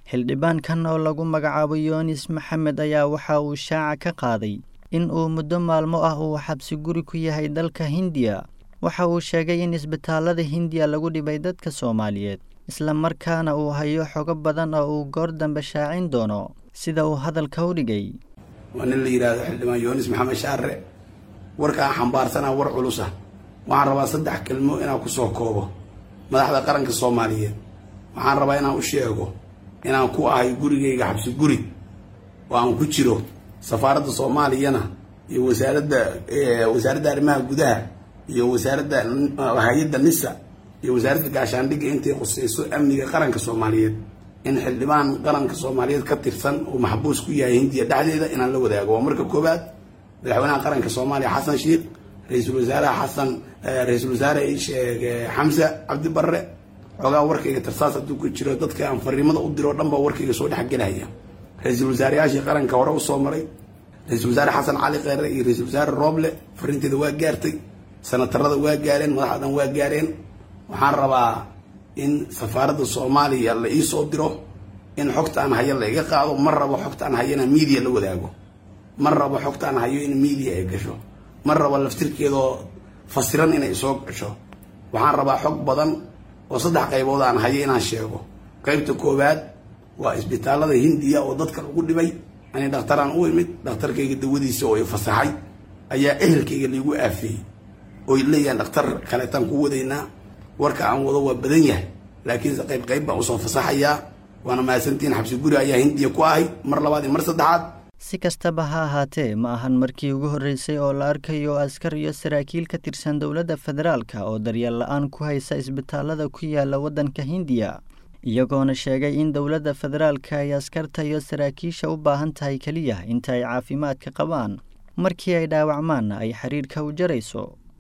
xildhibaankan oo lagu magacaabo yoonis maxamed ayaa waxa uu shaaca ka qaaday in uu muddo maalmo ah uu xabsi guri ku yahay dalka hindiya waxa uu sheegay in isbitaallada hindiya lagu dhibay dadka soomaaliyeed isla markaana uu hayo xogo badan oo uu goor dambe shaacin doono sida uu hadalka u dhigay waa nin la yidhaahdo xildhibaan yoonis maxamed shaare warkaan xambaarsanaa war culusa waxaan rabaa saddex kelmo inaan ku soo koobo madaxda qaranka soomaaliyeed waxaan rabaa inaan u sheego inaan ku ahay gurigayga xabsi guri oo aan ku jiro safaaradda soomaaliyana iyo wasaaradda wasaaradda arrimaha gudaha iyo wasaaradda hay-adda nisa iyo wasaaradda gaashaandhigga intay qusayso amniga qaranka soomaaliyeed in xildhibaan qaranka soomaaliyeed ka tirsan uu maxbuus ku yahay hindiya dhexdeeda inaan la wadaago waa marka koowaad madaxweynaha qaranka soomaaliya xasan sheikh ra-iisul wasaaraha xasan ra-iisul wasaare sheeg xamse cabdi barre xoogaa warkayga tarsaas hadduu ku jiro dadka aan fariimada u diro dhan baa warkayga soo dhexgelaya ra-iisul wasaareyaashii qaranka hore usoo maray ra-iisul wasaare xasan cali kheyre iyo ra-iisul wasaare rooble fariinteeda waa gaartay sanatarada waa gaareen madaxda dhan waa gaareen waxaan rabaa in safaaradda soomaaliya la iisoo diro in xogta aan hayo la iga qaado ma rabo xogta aan hayo inaan media la wadaago ma rabo xogta aan hayo in media ay gasho ma rabo laftirkeedoo fasiran inay soo gasho waxaan rabaa xog badan oo saddex qaybood aan hayo inaan sheego qaybta koowaad waa isbitaallada hindiya oo dadka lagu dhibay ani dhakhtaraan u imid dhakhtarkayga dawadiisa oo i fasaxay ayaa ehelkayga laigu aafeeyey oy leeyahan dhakhtar kaleetaan ku wadaynaa warka aan wado waa badan yahay laakiinse qayb qayb baan usoo fasaxayaa waana mahadsantiin xabsi guri ayaa hindiya ku ahay mar labaad iyo mar saddexaad si kastaba ha ahaatee ma ahan markii ugu horreysay oo la arkayo askar iyo saraakiil ka tirsan dowladda federaalka oo daryeel la-aan ku haysa isbitaallada ku yaala waddanka hindiya iyagoona sheegay in dowladda federaalka ay askarta iyo saraakiisha u baahan tahay keliya inta ay caafimaadka qabaan markii ay dhaawacmaanna ay xiriirka u jarayso